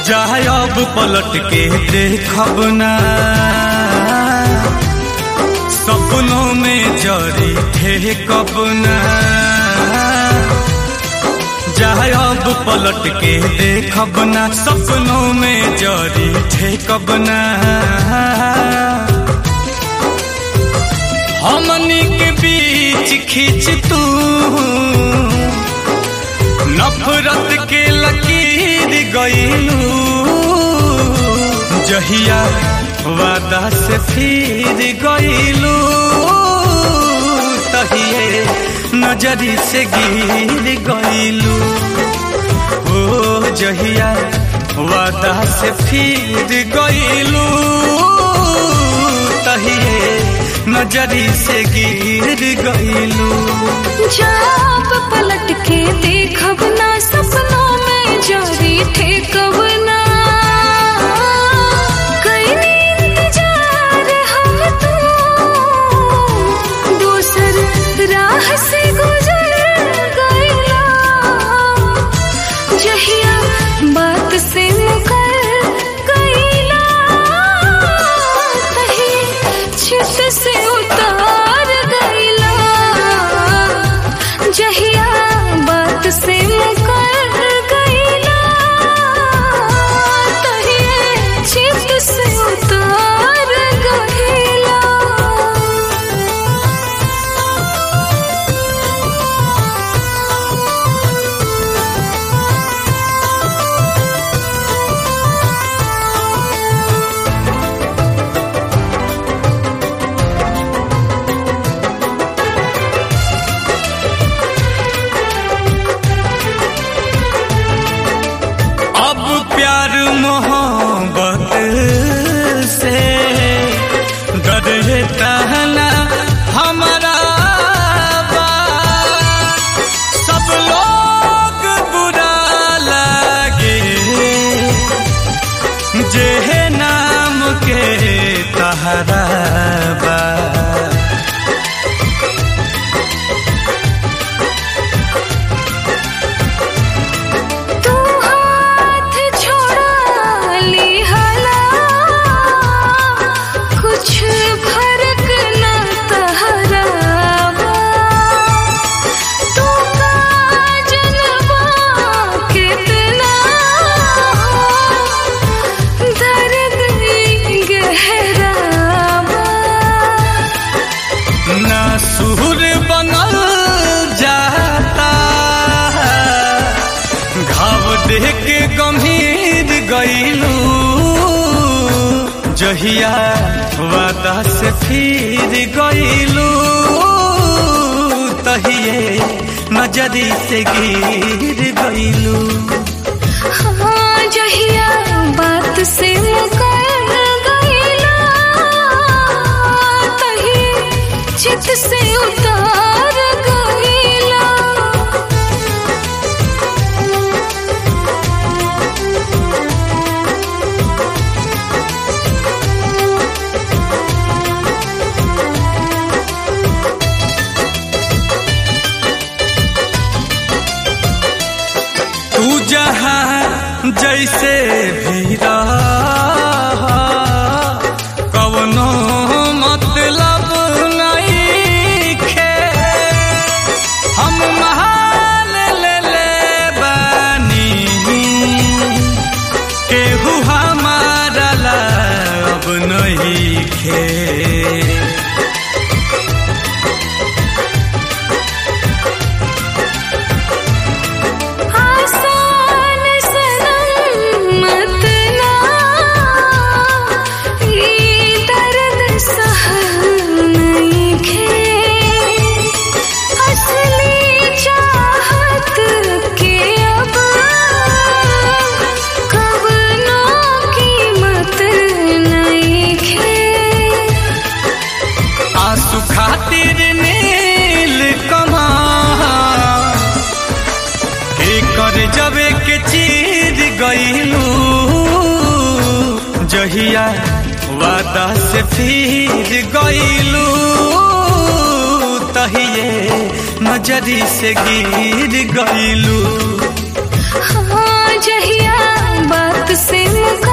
जाए अब पलट के देखब ना सपनों में जरी थे कब ना जाए अब पलट के देखब ना सपनों में जरी थे कब ना हमनी के बीच खींच तू नफरत के लकीर गईलू जहिया वादा से फिर गईलू तहिए नजरी से गिर गईलू ओ जहिया वादा से फिर गईलू तहिए नजरी से गिर गईलू जब पलट के देखब ना सपनों में जारी थे कब ना कईनी इंतजार हम तो दूसर राह से गुजर गईला जहिया बात से मुकर गईला तही चित से उतार गईला जहिया बात से मुकर गईला तही चित से उतार गईला अब प्यार मोहब्बत से डरता ना हमारा बा। सब लोग बुरा लगे जे नाम के तहरा बा तू हाथ छोड़ा ली हला कुछ फर्क न तहरावा तू का जनवा कितना दर्द गहरावा ना सुर बनल जाता घाव देख के गंभीर गईलू जहिया वादा से फिर गईलू तहिए नजरी से गिर गईलू हाँ जहिया बात से मुकर गईला तही चित से उतार गईला तू जहाँ जैसे भी रह कवनो मतलब नहीं खे हम महाल ले ले बानी केहू हमारा ला अब नहीं खे आसान सनम मत ना ये दर्द सहल नहीं खे असली चाहत के अब कब नो कीमत नहीं खे आंसू खातिर नील कमा के कर जबे के चीर गईलू जहिया वादा से फिर गईलू तहिए नजरी से गिर गईलू हाँ जहिया बात से मुका